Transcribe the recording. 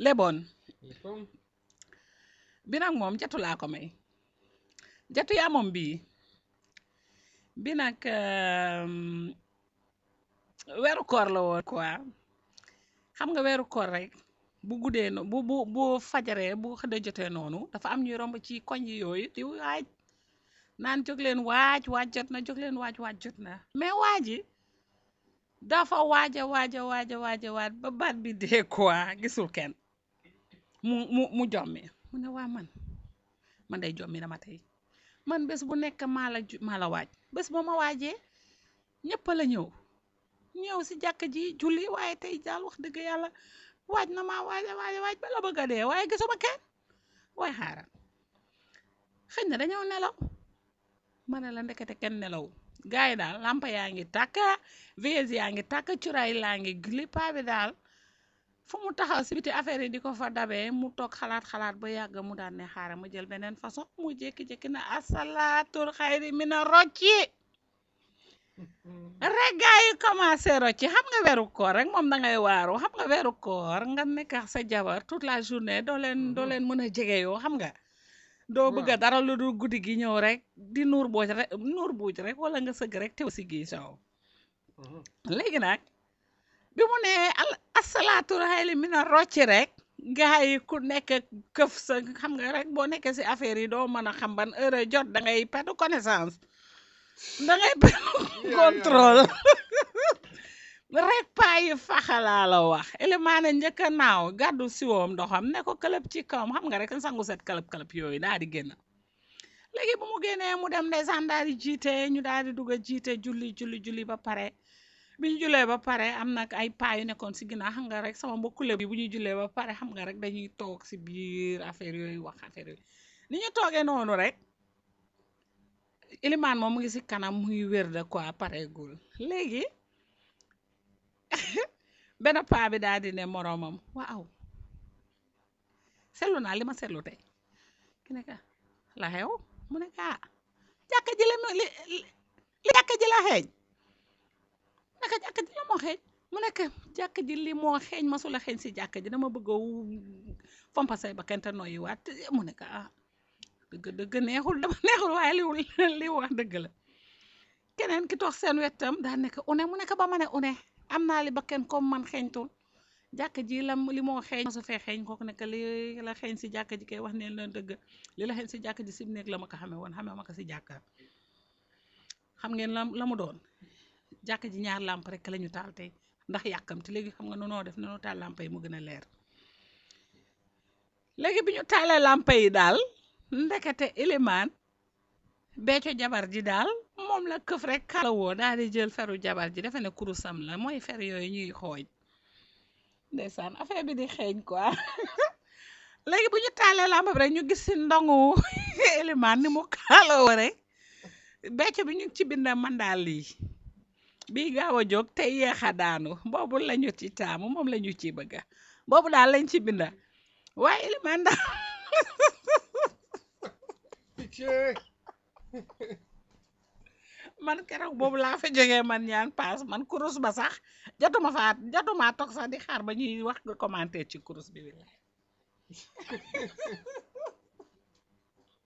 leboon Yëppam. bi nag moom jatu laa ko may jatu yaa moom bii bi nag euh, weeru koor la woon quoi xam nga weeru koor rek bu guddee no bu bu bu fajaree bu xëdda jotee noonu dafa am ñuy romb ci koñ yi yooyu di waaj naan jóg leen waaj waaj jot na jóg leen waaj waaj jot na mais waaji dafa waaja waaja waaja waaja waaj ba baat bi dee quoi gisul kenn mu mu mu jommi mu ne waa man man day jommi dama tey man bés bu nekk maa la ju- maa la waaj bés ba ma waajee ñëpp la ñëw ñëw si jàkk ji julli waaye tey daal wax dëgg yàlla waaj na maa waaja waaja waaj ba la bëgg a dee waaye gisuma kenn waaye xaaral xëy na dañoo nelaw ma ne la ndekete kenn nelaw gars yi daal lampa yaa ngi tàkk veilleuses yaa ngi tàkk cuuraay laa ngi gili paa bi daal fu mu taxaw si biti affaire yi di ko fa dabee mu toog xalaat xalaat ba yàgg mu daan ne xaaral ma jël beneen façon mu jékki-jékki na asalaatul xayri mina rocci rek gaa yi commencé rocci xam nga weeru koor rek moom da ngay waaru xam nga weeru koor nga nekk ak sa jabar toute la journée doo leen doo leen mën a jege yoo xam nga doo bëgg a Waaw. dara lu dul guddi gi ñëw rek di nuur booj rek nuur buuj rek wala nga sëgg rek tew si gii sow Mhm. léegi nag bi mu ne al asalaatu xayli mi na rocci rek gaa yi ku nekk këf sa xam nga rek boo nekkee si affaire yi doo mën a xam ban heure jot da ngay perdre connaissance da ngay perdre yeah. contrôle rek paa yi faxalaa la wax élimaane njëkk a naaw gàddu siwoom ndoxam ne ko këlëb ci kawam xam nga rek sangu set këlëb këlëb yooyu daal di génn léegi bu mu génnee mu dem ndeysaan daal di jiite ñu daal di dugg a jiite julli julli julli ba pare bi ñu jullee ba pare am nag ay paa yu nekkoon si ginnaaw xam nga rek sama mbokkule bi bu ñu jullee ba pare xam nga rek dañuy toog si biir affaire yooyu wax affaire yooyu ni ñu toogee noonu rek ilimaan moom mu ngi si kanam mu ngi wér de quoi pareegul léegi benn paa bi daal di ne moroomam waaw seetlu naa li ma seetlu tey ki ne ka la xew mu ne ka jàkka ji la ma- li li li jàkka ji la xeeñ mu ne ka jàkka ji la moo xeeñ mu ne ka jàkka ji li moo xeeñ masula xeeñ si jàkka ji dama bëgg a wu- fompa say ba kente noyyi waat mu ne ka ah dëgg dëgg neexul dama neexul waaye li li wax dëgg la keneen ki toog seen wetam daa nekk une mu nekk ba ma ne une am naa li ba kenn comme man xeeñtul jàkk ji la li moo xeeñ su fee xeeñ kooku nekk li la xeeñ si jàkk ji kay wax ne la dëgg li la xeeñ si jàkk ji si néeg la ma ko xamee woon xamee ma ko si jàkka xam ngeen la la mu doon jàkk ji ñaar làmp rek la ñu taal tey ndax yàkkamti léegi xam nga nonoo def nanoo taal làmp yi mu gën a leer léegi bi ñu taalee làmp yi daal ndekete ilimaan becco jabar ji daal moom la këf rek kala woo daal di jël feru jabar ji defe ne kurusam la mooy fer yooyu ñuy xooj ndeysaan affaire bi di xeeñ quoi léegi bu ñu taalee làmp bi rek ñu gis si ndongu ilimaan ni mu kala woo rek becco bi ñu ngi ci bind man daal lii bii gaaw a jóg te yeex a daanu boobu la ñu ci taamu moom la ñu ci bëgga boobu daal lañ ci binda waaye ilimaan daal Pitié. man keroog boobu laa fa jógee man ñaan paas man kurus ba sax jotuma faa jotuma toog sax di xaar ba ñuy wax nga commenter ci kurus bi billaay